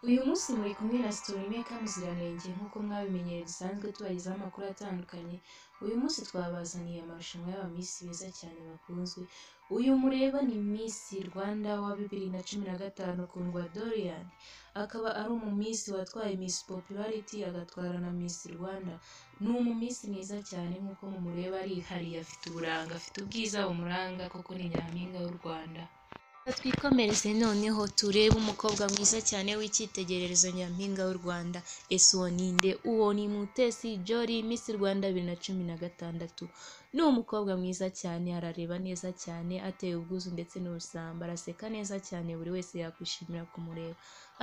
Uyu munsi muri kumwe na Storymaker Muziranenge nk'uko mwabimenyereye dusanzwe tubagezaho amakuru atandukanye, uyu munsi twabazaniye amarushanwa y'abamisi beza cyane bakunzwe, uyu mureba ni Miss Rwanda wa bibiri na cumi na gatanu Kundwa Doriane, akaba ari umumisi watwaye Miss Popularity agatwara na Miss Rwanda, ni umumisi mwiza cyane nk'uko mumureba arihariye afite uburanga, afite ubwiza bumuranga koko ni nyampinga w'u Rwanda. Twikomereze noneho turebe umukobwa mwiza cyane w'icyitegererezo nyampinga w'u Rwanda ese uwo ni nde? Uwo ni Mutesi Jolly Miss Rwanda bibiri na cumi na gatandatu. Ni umukobwa mwiza cyane, arareba neza cyane, ateye ubwuzu ndetse n'ubusamba, araseka neza cyane, buri wese yakwishimira kumureba,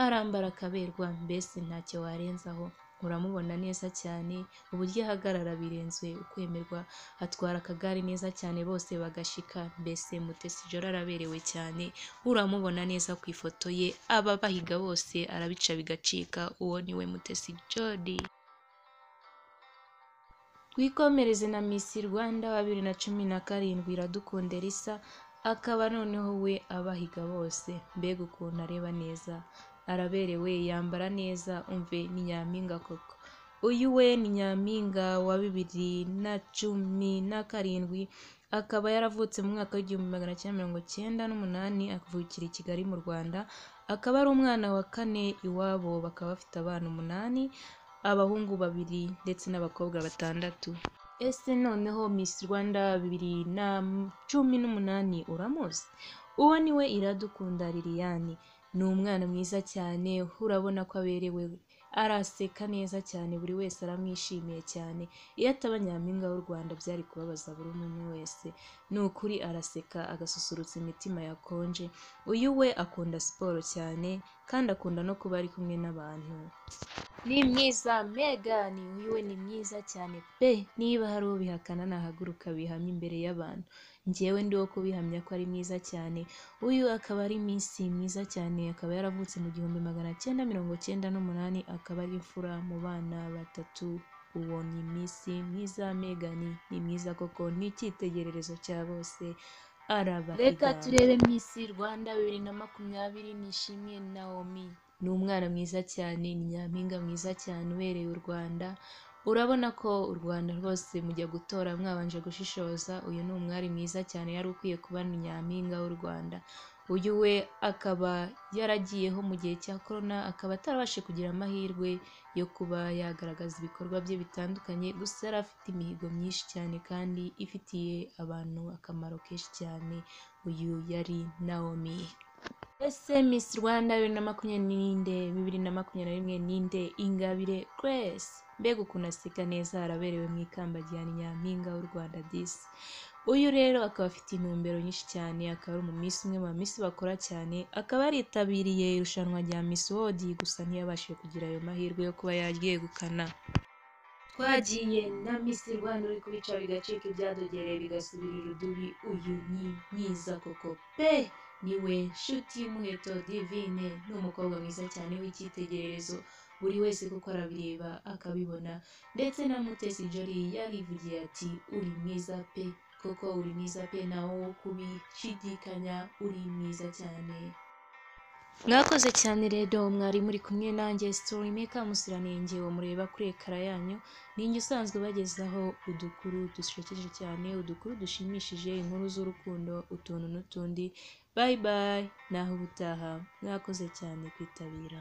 arambara akaberwa, mbese ntacyo warenzaho. Uramubona neza cyane, uburyo ahagarara birenze ukwemerwa, atwara akagare neza cyane bose bagashika, mbese Mutesi Jolly araberewe cyane, uramubona neza ku ifoto ye, ababahiga bose arabica bigacika, uwo ni we Mutesi Jolly. Twikomereze na Miss Rwanda wa bibiri na cumi na karindwi Iradukunda Elisa, akaba noneho we abahiga bose, mbega ukuntu areba neza, araberewe, yambara neza, umve ni nyampinga koko. Uyu we ni nyampinga wa bibiri na cumi na karindwi, akaba yaravutse mu mwaka w'igihumbi magana cyenda mirongo cyenda n'umunani, akavukira i Kigali mu Rwanda, akaba ari umwana wa kane iwabo, bakaba bafite abana umunani, abahungu babiri ndetse n'abakobwa batandatu. Ese noneho Miss Rwanda bibiri na cumi n'umunani uramuzi? Uwo ni we Iradukunda Liliane. Ni umwana mwiza cyane, urabona ko aberewe, araseka neza cyane, buri wese aramwishimiye cyane. Iyo ataba nyampinga w'u Rwanda byari kubabaza buri umwe wese. Ni ukuri araseka, agasusurutsa imitima yakonje. Uyu we akunda siporo cyane, kandi akunda no kuba ari kumwe n'abantu. Ni mwiza Megan, uyu we ni mwiza cyane pe! Niba hari ubihakana nahaguruka bihamye imbere y'abantu. Njyewe ndi wo kubihamya ko ari mwiza cyane. Uyu akaba ari Miss mwiza cyane, akaba yaravutse mu gihumbi magana cyenda mirongo cyenda n'umunani, akaba ari imfura mu bana batatu. Uwo ni Miss mwiza Megan, ni mwiza koko, ni icyitegererezo cya bose. Arabahiga. Reka turebe Miss Rwanda bibiri na makumyabiri Nishimiye Naomi. Ni umwana mwiza cyane, ni nyampinga mwiza cyane ubereye u Rwanda. Urabona ko u Rwanda rwose mujya gutora mwabanje gushishoza, uyu ni umwari mwiza cyane yari ukwiye kuba ni nyampinga w'u Rwanda. Uyu we akaba yaragiyeho mu gihe cya korona, akaba atarabashe kugira amahirwe yo kuba yagaragaza ibikorwa bye bitandukanye, gusa yari afite imihigo myinshi cyane kandi ifitiye abantu akamaro kenshi cyane. Uyu yari Naomi. Ese Miss Rwanda bibiri na makumyabiri n'inde, bibiri na makumyabiri na rimwe ninde? Ingabire Grace. Mbega ukuntu aseka neza, araberewe mu ikamba rya nyampinga w'u Rwanda disi. Uyu rero akaba afite intumbero nyinshi cyane, akaba ari umumisi umwe mu bamisi bakora cyane, akaba yaritabiriye irushanwa rya Miss World, gusa ntiyabashije kugira ayo mahirwe yo kuba yaryegukana. Twagiye na Miss Rwanda uri kubica bigacika ibyadogereye bigasubira irudubi, uyu ni mwiza koko pe! niwe nshuti y'umuheto divine ni umukobwa mwiza cyane w'icyitegererezo buri wese kuko arabireba akabibona ndetse na mutesi jori yarivugiye ati uri mwiza pe koko uri mwiza pe nawo wo kubishidikanya uri mwiza cyane mwakoze cyane rero mwari muri kumwe nanjye storymaker muziranenge uwo mureba kuri ekara yanyu ninjye usanzwe bagezaho udukuru dusekeje cyane udukuru dushimishije inkuru z'urukundo utuntu n'utundi bayi bayi naho ubutaha mwakoze cyane kwitabira